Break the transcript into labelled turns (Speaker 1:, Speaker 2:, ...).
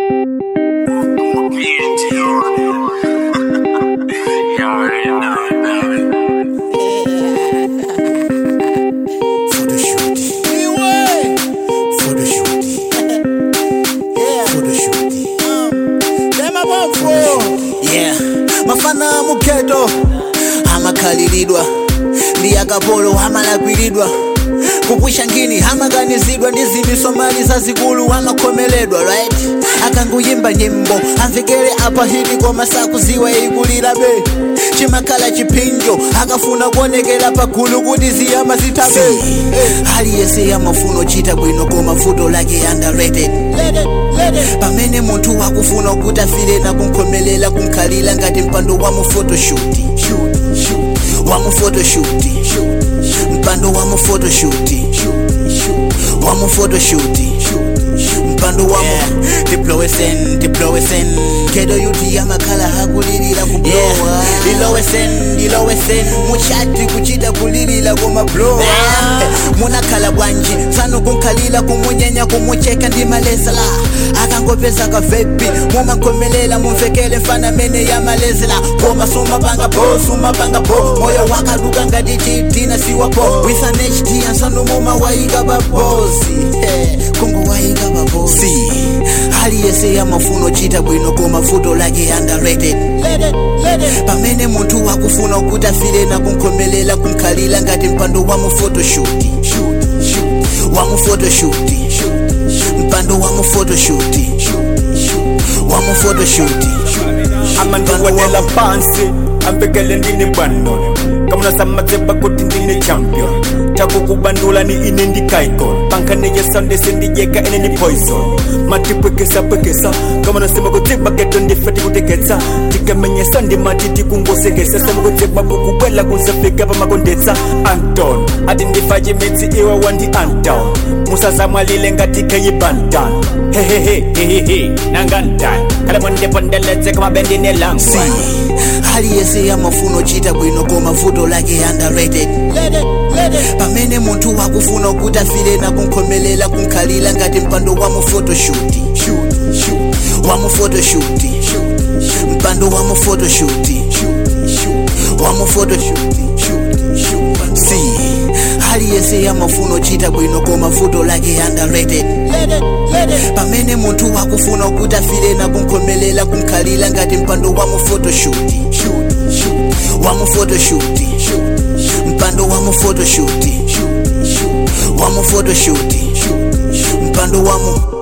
Speaker 1: yeah mafana muketo amakhaliridwa ndi akapolo amalakwiridwa kupwisha ngini amaganizidwa ndi zimiso mali zazikulu amakhomeledwa right akanguyimba nyimbo amvekere apa hiti koma sakuziwa ikulira be chimakhala chipinjo akafuna kuonekera pagulu kuti ziyama zithabe aliyese amafuna chita bwino koma vuto lake underrated pamene munthu wakufuna kuti afire nakunkhomelela kunkhalira ngati mpando wa mu photoshoot wa mu photoshoot mpando wa mu photoshoot wa mu photoshoot mpando wa mu diplowesen diplowesen kedo yuti amakhala hakulilira kublowa dilowesen dilowesen muchati kuchita kulilira koma blowa munakhala bwanji tsano kunkhalira kumunyenya kumucheka ndi malezela akangopeza kavepi mumankhomelela mumvekele mfana mene yamalezela koma sumapanga po sumapanga po moyo wakaduka ngati chitina siwapo with an hd ansano mumawayika babosi kungu wayika babosi aliyese yamafuno chita bwino koma vuto lake underrated pamene munthu wakufuna kuti afire nakunkhomelela kunkhalira ngati mpando wa mu photoshoot wa mu photoshoot mpando wa mu photoshoot wa mu photoshoot
Speaker 2: amandikwanela phansi ambekele ndine bwanoni kamunasamatseba kuti ndine champion takukubandula ni ine ndikaikon pankaneye sande sendijeka ine ni poison matipwekesa pwekesa kamunasema kutsiba keto ndifeti kuteketsa tikamenyesa ndimati tikungosekesa semukutsiba kukubwela kunsafika pamakondetsa anton ati ndifaje mitsi iwe wandi anton musazamwalile ngatikeye bantan hehehehehehe nangantan kala mwendepondeletse kamabendine langu
Speaker 1: si aliyese yamafuno chita bwino koma vuto lake underrated pamene munthu wakufuna kuti afire nakunkhomelela kunkhalira ngati mpando wa mu photoshoot wa mu photoshoot mpando wa mu photoshoot wa mu photoshoot si aliyese yamafuno chita bwino koma vuto lake underrated pamene munthu wakufuna kuti afire nakunkhomelela kunkhalira ngati mpando wa mu photoshoot wa mu photoshoot mpando wa mu photoshoot wa mu photoshoot mpando wa mu